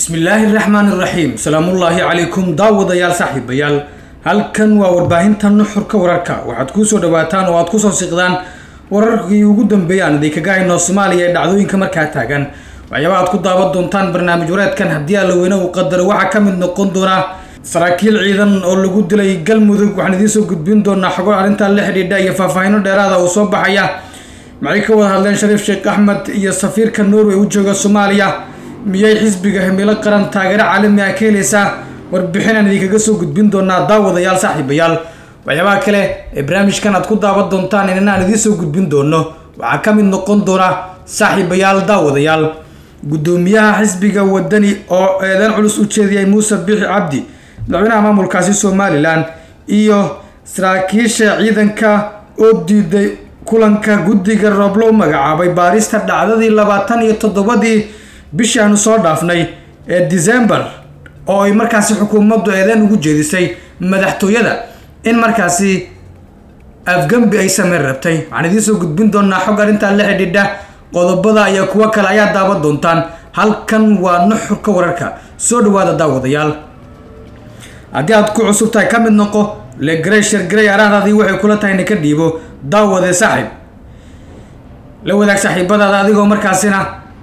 bismillaahi raxmaan iraxiim salaamullaahi calaykum daawadayaal saaxiibayaal halkan waa warbaahinta nuxurka wararka waxaad kusoo dhawaataan oo aad kusoo siqdaan wararkii ugu dambeeyay aan idinkaga hayno soomaaliya ee dhacdooyinka markaa taagan waxyaaba aad ku daawan doontaan barnaamij wareedkan haddii allaweyne uu qadaro waxaa ka mid noqon doona saraakiil ciidan oo lagu dilay galmudug waxaan idiin soo gudbin doonaa xogo arrintan la xidhiidha iyo faahfaahino dheeraada oo soo baxaya maxay ka wada hadleen shariif sheekh axmed iyo safiirka norway u jooga soomaaliya miyay xisbiga himilo qaran taageero caalami ah ka helaysaa warbixinaan idinkaga soo gudbin doonaa daawadayaal saaxiibayaal waxyaabaha kale ee barnaamijkan aad ku daawan doontaan inana aan idiin soo gudbin doono waxaa ka mid noqon doona saaxiibayaal daawadayaal guddoomiyaha xisbiga wadani oo eedan culus u jeediyay muuse bixi cabdi madaxweynaha maamulkaasi somalilan iyo saraakiisha ciidanka oo diiday kulanka guddiga roob loo magacaabay baarista dhacdadii labaatan iyo toddobadii bishii aanu soo dhaafnay ee december oo ay markaasi xukuumaddu eedeen ugu jeedisay madaxtooyada in markaasi afgambi ay sameyn rabtay waxaan idiin soo gudbin doonaa xog arrintan la xidhiidha qodobada iyo kuwo kale ayaa daawan doontaan halkan waa nuxurka wararka soo dhawaada daawadayaal haddii aad ku cusub tahay ka mid noqo legrey shargarey araahdaadii waxay kula tahay ina ka dhiibo daawade saaxiib la wadaag saaxiibadaada adigoo markaasina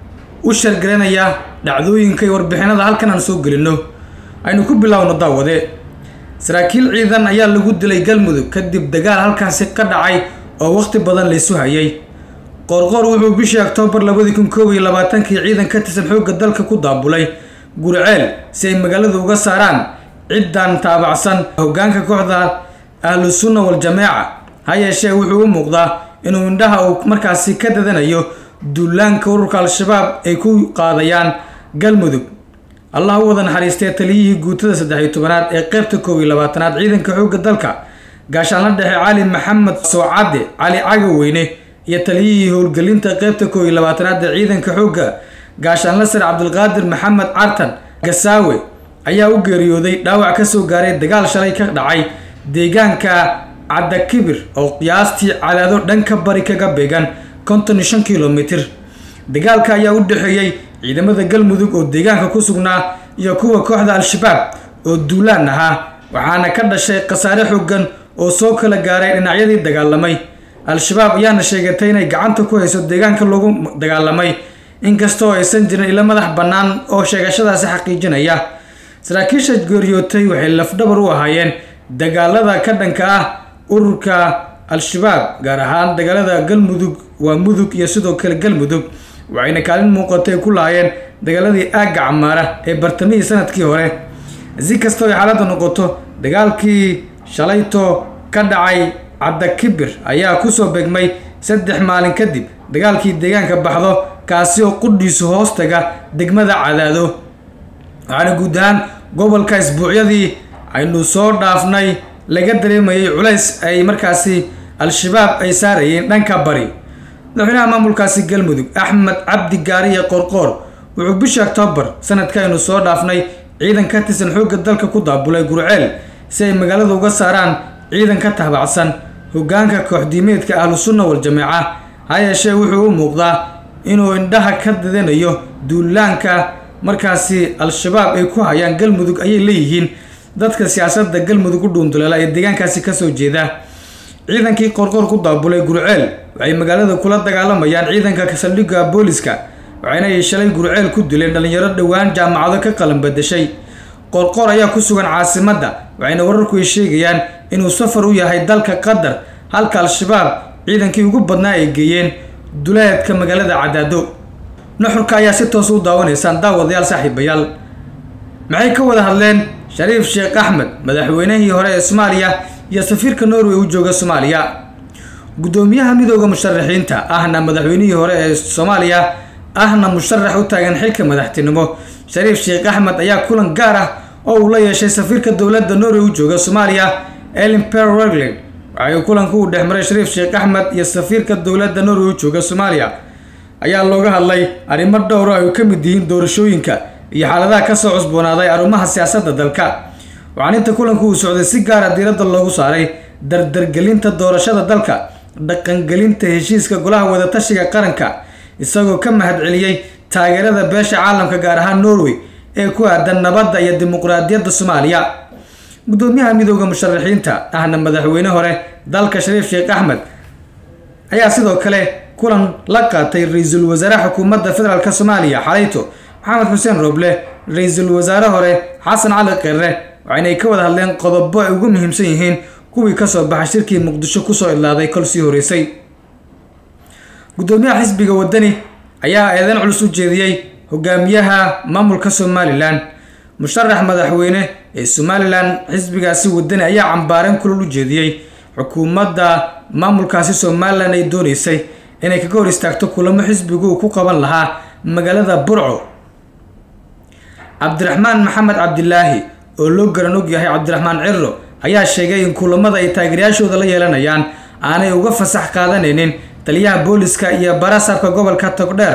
u shargaranaya dhacdooyinka iyo warbixinada halkan aan soo gelino aynu ku bilaawno daawade saraakiil ciidan ayaa lagu dilay galmudug kadib dagaal halkaasi ka dhacay oo waqti badan laysu hayay qoorqoor wuxuu bishii oktoobar labadii kun koob iyo labaatankii ciidan ka tirsan xoogga dalka ku daabulay guriceel si ay magaalada uga saaraan ciddan taabacsan hoggaanka kooxda ahlu sunna wal-jameeca ha yeeshee wuxuu u muuqdaa inuu indhaha uu markaasi ka dadanayo duulaanka ururka al-shabaab ay ku qaadayaan galmudug allah u wada naxariistee taliyihii guutada saddex iyo tobanaad ee qeybta koob iyo labaatanaad ciidanka xoogga dalka gaashaanla dhexe cali maxamed soocadde cali cagaweyne iyo taliyihii howlgelinta qeybta koob iyo labaatanaad ee ciidanka xoogga gaashaanla sare cabdulqaadir maxamed cartan gasaawe ayaa u geeriyooday dhaawac kasoo gaaray dagaal shalay ka dhacay deegaanka caddakibir oo qiyaastii cadaado dhanka bari kaga beegan konton iyo shan kilomitir dagaalka ayaa u dhexeeyey ciidamada galmudug oo deegaanka ku sugnaa iyo kuwa kooxda al-shabaab oo duulaan ahaa waxaana ka dhashay khasaare xoogan oo soo kala gaaray dhinacyadii dagaalamay al-shabaab ayaana sheegatay inay gacanta ku hayso deegaanka lagu dagaalamay inkastoo aysan jirin ilo madax bannaan oo sheegashadaasi xaqiijinaya saraakiisha geeriyootay waxay lafdhabar u ahaayeen dagaalada ka dhanka ah ururka al-shabaab gaar ahaan dagaalada galmudug waa mudug iyo sidoo kale galmudug waxayna kaalin muuqatay ku lahaayeen dagaaladii aagga camaara ee bartamihii sanadkii hore si kastoo ay xaaladda noqoto dagaalkii shalayto ka dhacay caddakibir ayaa kusoo begmay saddex maalin kadib dagaalkii deegaanka baxdo kaasi oo qudhiisu hoostaga degmada cadaado waxaana guud ahaan gobolka isbuucyadii aynu soo dhaafnay laga dareemayay culays ay markaasi al-shabaab ay saarayeen dhanka bari madaxweynaha maamulkaasi galmudug axmed cabdi gaariye qorqoor wuxuu bishii oktoobar sanadka aynu soo dhaafnay ciidan ka tirsan xoogga dalka ku daabulay gurceel si ay magaalada uga saaraan ciidan ka taabacsan hoggaanka kooxdiimeedka ahlu sunna wal-jameeca ha yeeshee wuxuu u muuqdaa inuu indhaha ka dadanayo duulaanka markaasi al-shabaab ay ku hayaan galmudug ayay leeyihiin dadka siyaasadda galmudug u dhuunduleela ee deegaankaasi kasoo jeeda ciidankii qorqoor ku daabulay gurceel waxay magaalada kula dagaalamayaan ciidanka saldhigga booliska waxayna ay shalay gurceel ku dileen dhalinyaro dhowaan jaamacado ka qalan badashay qorqoor ayaa ku sugan caasimadda waxayna wararku ay sheegayaan inuu safar u yahay dalka qatar halka al-shabaab ciidankii ugu badnaa ay geeyeen duleedka magaalada cadaado nuxurka ayaa si toos u daawanaysaan daawadayaal saaxiibayaal maxay ka wada hadleen shariif sheekh axmed madaxweynihii hore ee soomaaliya iyo safiirka norway u jooga soomaaliya guddoomiyaha midooda musharaxiinta ahna madaxweynihii hore ee soomaaliya ahna musharax u taagan xilka madaxtinimo shariif sheekh axmed ayaa kulan gaar ah oo uu la yeeshay safiirka dowladda norway u jooga soomaaliya elin per regland waxay kulanku u dhexmaray shariif sheekh axmed iyo safiirka dowladda norway u jooga soomaaliya ayaa looga hadlay arrimo dhowro ay ka mid yihiin doorashooyinka iyo xaaladaha kasoo cusboonaaday arrimaha siyaasadda dalka waxaan inta kulanku uu socday si gaara diiradda loogu saaray dardargelinta doorashada dalka dhaqangelinta heshiiska golaha wadatashiga qaranka isagoo ka mahadceliyey taageerada beesha caalamka gaar ahaan norway ee ku aadan nabadda iyo dimuqraadiyadda soomaaliya gudoomiyaha midooda musharaxiinta ahna madaxweyne hore dalka shariif sheekh axmed ayaa sidoo kale kulan la qaatay ra-iisul wasaare xukuumadda federaalk soomaaliya xalayto maxamed xuseen rooble ra-iisul wasaare hore xasan cali qirre waxaynay ka wada hadleen qodobo ay ugu muhiimsan yihiin kuwii kasoo baxay shirkii muqdisho kusoo idlaaday kol sii horeysay gudoomiyaha xisbiga wadani ayaa eedeyn culus u jeediyey hogaamiyaha maamulka somalilan musharax madaxweyne ee somalilan xisbigaasi wadani ayaa cambaareen kulal u jeediyey xukuumadda maamulkaasi somalilan ay dooneysay inay kaga hor istaagto kulamo xisbigu uu ku qaban lahaa magaalada burco cabdiraxmaan maxamed cabdilaahi oo loo garan og yahay cabdiraxmaan ciro ayaa sheegay in kulamada ay taageerayaashooda la yeelanayaan aanay uga fasax qaadanaynin taliyaha booliska iyo barasaabka gobolka togdheer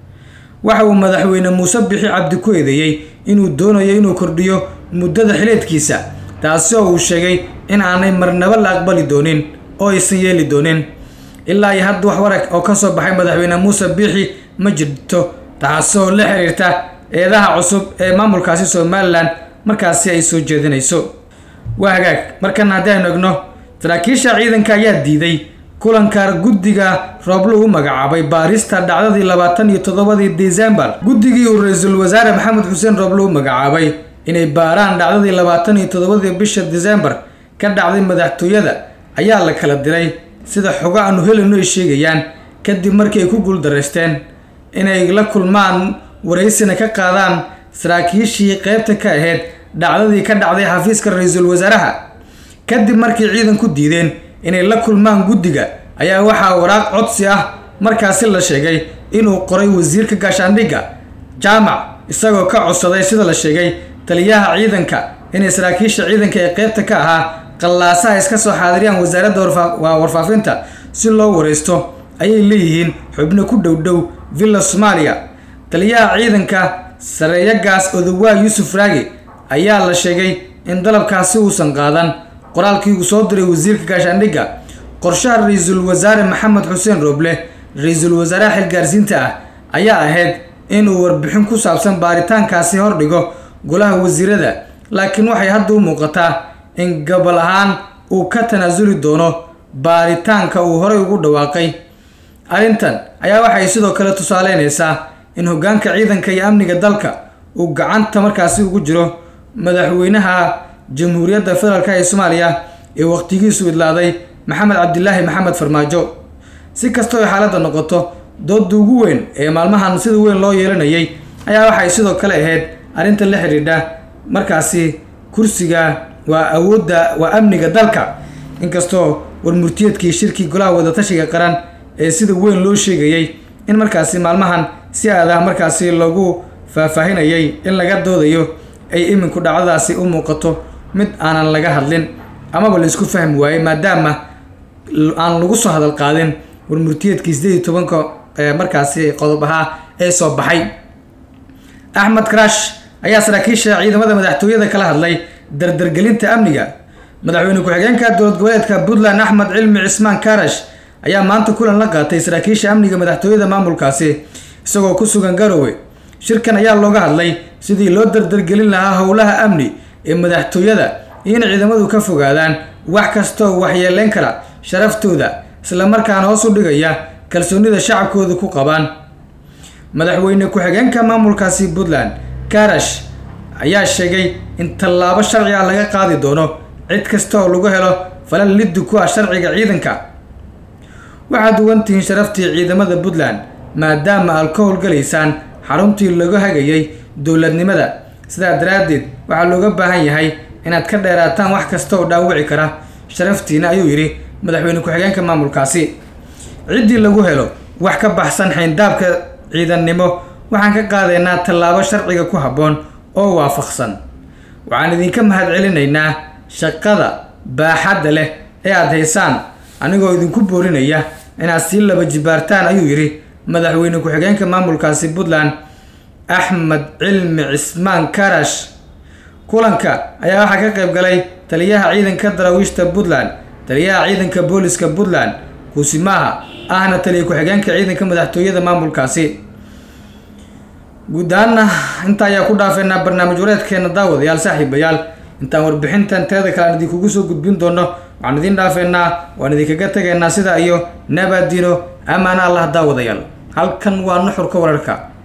waxa uu madaxweyne muuse bixi cabdi ku eedeeyey inuu doonayo inuu kordhiyo muddada xileedkiisa taasi oo uu sheegay in aanay marnabo la aqbali doonin oo aysan yeeli doonin ilaa iyo hadda wax warag oo kasoo baxay madaxweyne muuse biixi ma jirto taasoo la xiriirta eedaha cusub ee maamulkaasi somalilan markaasi ay soo jeedinayso waa hagaag markan haddii aynu egno saraakiisha ciidanka ayaa diiday kulanka guddiga rooblo u magacaabay baarista dhacdadii labaatan iyo toddobadii desembar guddigii uu ra-iisul wasaare maxamed xuseen rooblo u magacaabay inay baaraan dhacdadii labaatan iyo toddobadii bisha desembar ka dhacday madaxtooyada ayaa la kala diray sida xogo aanu helino ay sheegayaan kadib markii ay ku guuldaraysteen inay la kulmaan waraysina ka qaadaan saraakiishii qeybta ka ahayd dhacdadii ka dhacday xafiiska ra-iisul wasaaraha kadib markii ciidan ku diideen inay la kulmaan guddiga ayaa waxaa waraaq codsi ah markaasi la sheegay inuu qoray wasiirka gaashaandhigga jaamac isagoo ka codsaday sida la sheegay taliyaha ciidanka inay saraakiisha ciidanka ee qeybta ka ahaa qallaasaha iska soo xaadiriyaan wasaaradda warfaafinta si loo waraysto ayay leeyihiin xubno ku dhowdhow villa soomaaliya taliyaha ciidanka sareeyagaas odowaa yuusuf raagi ayaa la sheegay in dalabkaasi uusan qaadan qoraalkii uu soo diray wasiirka gaashaandhigga qorshaha ra-iisul wasaare maxamed xuseen rooble ra-iisul wasaaraha xilgaarsiinta ah ayaa ahayd inuu warbixin ku saabsan baaritaankaasi hordhigo golaha wasiirada laakiin waxay hadda u muuqataa in gobol ahaan uu ka tanaasuli doono baaritaanka uu horey ugu dhawaaqay arrintan ayaa waxay sidoo kale tusaaleynaysaa in hoggaanka ciidanka iyo amniga dalka uu gacanta markaasi ugu jiro madaxweynaha jamhuuriyadda federaalk ee soomaaliya ee waqtigiisu idlaaday maxamed cabdilaahi maxamed farmaajo si kastoo ay xaaladda noqoto dooda ugu weyn ee maalmahan sida weyn loo yeelanayay ayaa waxay sidoo kale ahayd arrinta la xidhiidha markaasi kursiga waa awoodda waa amniga dalka inkastoo warmurtiyeedkii shirkii golaha wadatashiga qaran ee sida weyn loo sheegayay in markaasi maalmahan si aadah markaasi lagu faahfaahinayay in laga doodayo ay iminku dhacdadaasi u muuqato mid aanan laga hadlin amaba laisku fahmi waayey maadaama aan lagu soo hadal qaadin warmurtiyeedkii sideed iyo tobanka markaasi qodob ahaa ee soo baxay axmed karash ayaa saraakiisha ciidamada madaxtooyada kala hadlay dardargelinta amniga madaxweyne ku-xigeenka dowlad goboleedka puntland axmed cilmi cismaan karash ayaa maanta kulan la qaatay saraakiisha amniga madaxtooyada maamulkaasi isagoo ku sugan garowe shirkan ayaa looga hadlay sidii loo dardargelin lahaa howlaha amni ee madaxtooyada iyo in ciidamadu ka fogaadaan wax kastaoo waxyeeleyn kara sharaftooda islamarkaana hoos u dhigaya kalsoonida shacabkooda ku qabaan madaxweyne ku-xigeenka maamulkaasi puntland karash ayaa sheegay in tallaabo sharci ah laga qaadi doono cid kasta oo lagu helo falal liddi ku ah sharciga ciidanka waxaad ugan tihiin sharaftii ciidamada puntland maadaama aad ka howlgalaysaan xaruntii lagu hagayay dowladnimada sidaa daraaddeed waxaa looga baahan yahay inaad ka dheeraataan wax kasta oo dhaawici kara sharaftiina ayuu yidhi madaxweyne ku-xigeenka maamulkaasi ciddii lagu helo wax ka baxsan xayndaabka ciidannimo waxaan ka qaadaynaa tallaabo sharciga ku habboon oo waafaqsan waxaan idinka mahad celinaynaa shaqada baaxadda leh ee aada haysaan anigoo idinku boorinaya inaad sii laba jibaartaan ayuu yidhi madaxweyne ku-xigeenka maamulkaasi puntland axmed cilmi cismaan karash kulanka ayaa waxaa ka qayb galay taliyaha ciidanka daraawiishta puntland taliyaha ciidanka booliska puntland kuusimaaha ahna taliya ku-xigeenka ciidanka madaxtooyada maamulkaasi guud ahaanna inta ayaa ku dhaafeynaa barnaamij wareedkeena daawadayaal saaxiibayaal intaan warbixintan teeda kale aan idinkugu soo gudbin doono waxaan idiin dhaafeynaa waan idinkaga tegaynaa sidaa iyo nabadino amaana allah daawadayaal halkan waa nuxurka wararka